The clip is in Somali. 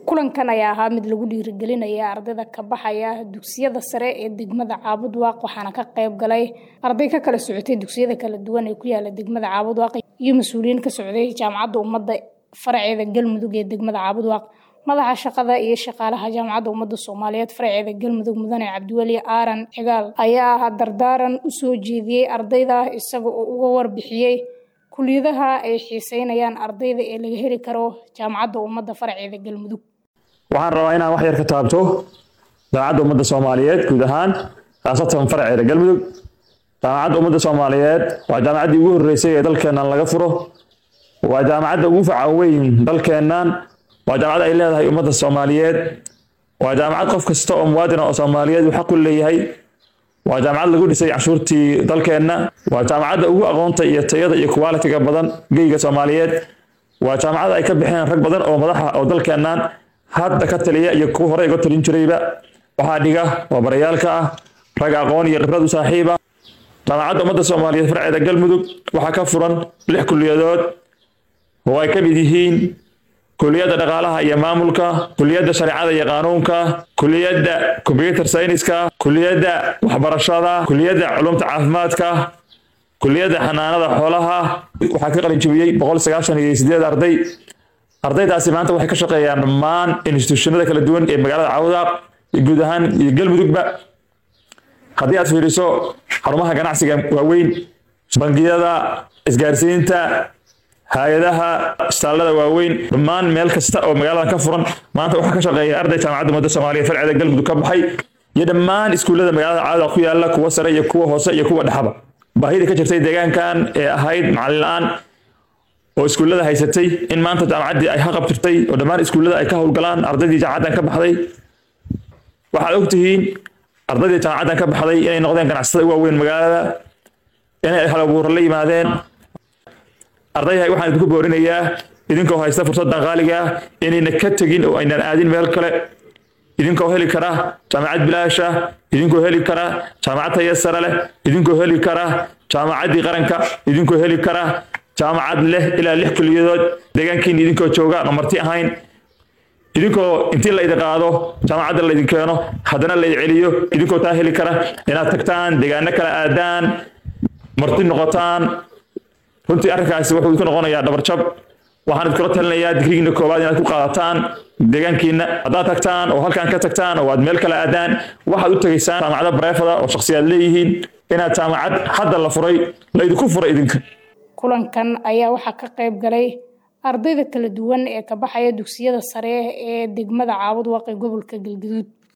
kulankan ayaa ahaa mid lagu dhiirigelinaya ardayda ka baxaya dugsiyada sare ee degmada caabudwaaq waxaana ka qayb galay arday ka kala socotay dugsiyada kala duwan ee ku yaala degmada caabudwaaq iyo mas-uuliyiin ka socday jaamacadda ummadda faraceeda galmudug ee degmada caabudwaaq madaxa shaqada iyo shaqaalaha jaamacadda ummadda soomaaliyeed faraceeda galmudug mudane cabdiweli aaran cigaal ayaa dardaaran u soo jeediyey ardayda isaga oo uga warbixiyey kuliyadaha ay xiiseynayaan ardayda ee laga heli karo jaamacadda ummadda faraceeda galmudug waxaan rabaa inaan wax yar ka taabto jaamacadda ummadda soomaaliyeed guud ahaan khaasatan faraceeda galmudug jaamacadda ummadda soomaaliyeed waa jaamacaddii ugu horreysay ee dalkeennan laga furo waa jaamacadda ugu faca weyn dalkeennan waa jaamacad ay leedahay ummadda soomaaliyeed waa jaamacad qof kasta oo muwaadina oo soomaaliyeed uu xaq u leeyahay waa jaamacad lagu dhisay canshuurtii dalkeenna waa jaamacadda ugu aqoonta iyo tayada iyo qualitiga badan geyga soomaaliyeed waa jaamacad ay ka bixeen rag badan oo madaxa oo dalkeennan hadda ka taliya iyo kuwa hore iga talin jirayba waxaa dhiga waa barayaalka ah rag aqoon iyo khibrad u saaxiiba jaamacadda ummadda soomaaliyeed farceeda galmudug waxaa ka furan lix kuliyadood oo ay ka mid yihiin kuliyadda dhaqaalaha iyo maamulka kuliyadda shareecada iyo qaanuunka kuliyadda combyuter sayniska kuliyadda waxbarashada kuliyadda culumta caafimaadka kuliyadda xanaanada xoolaha waxaa ka qalin jebiyey boqol sagaashan iyo sideed arday ardaydaasi maanta waxay ka shaqeeyaan dhammaan institutionada kala duwan ee magaalada cawdaaq iyo guud ahaan iyo galmudugba haddii aad fiiriso xarumaha ganacsiga waaweyn bangiyada isgaarsiinta hay-adaha istaalada waaweyn dhammaan meel kasta oo magaaladan ka furan maanta waxaa ka shaqeeya arday jaamacadda ummadda soomaaliyeed farceeda galmudug ka baxay iyo dhammaan iskuullada magaalada cawdaaq ku yaala kuwa sare iyo kuwa hoose iyo kuwa dhexaba baahida ka jirtay deegaankan ee ahayd macallin la-aan oo iskuullada haysatay in maanta jaamacaddii ay haqab jirtay oo dhammaan iskuullada ay ka howlgalaan ardaydii jaamacaddan ka baxday waxaad ogtihiin ardaydii jaamacaddan ka baxday inay noqdeen ganacsatada waaweyn magaalada inay halabuura la yimaadeen ardayha waxaan idinku boorinayaa idinkoo haysta fursaddan qaaliga ah inayna ka tegin oo aynan aadin meel kale idinkoo heli kara jaamacad bilaasha idinkoo heli kara jaamacad taya sare leh idinkoo heli kara jaamacaddii qaranka idinkoo heli kara jaamacad leh ilaa lix kuliyadood deegaankiina idinkoo jooga aan marti ahayn idinkoo intii laydi qaado jaamacadda laydin keeno haddana laydi celiyo idinkoo taa heli kara inaad tagtaan deegaano kala aadaan marti noqotaan runtii arrinkaasi wuxuu idinku noqonayaa dhabarjab waxaan idinkula talinayaa digrigiina koowaad inaad ku qaadataan deegaankiina haddaad tagtaan oo halkan ka tagtaan oo aad meel kale aadaan waxaad u tegaysaan jaamacado bareefada oo shakhsiyaad leeyihiin inaad jaamacad hadda la furay laydinku furay idinka kulankan ayaa waxaa ka qayb galay ardayda kala duwan ee ka baxaya dugsiyada sare ee degmada caabudwaaq ee gobolka galgaduud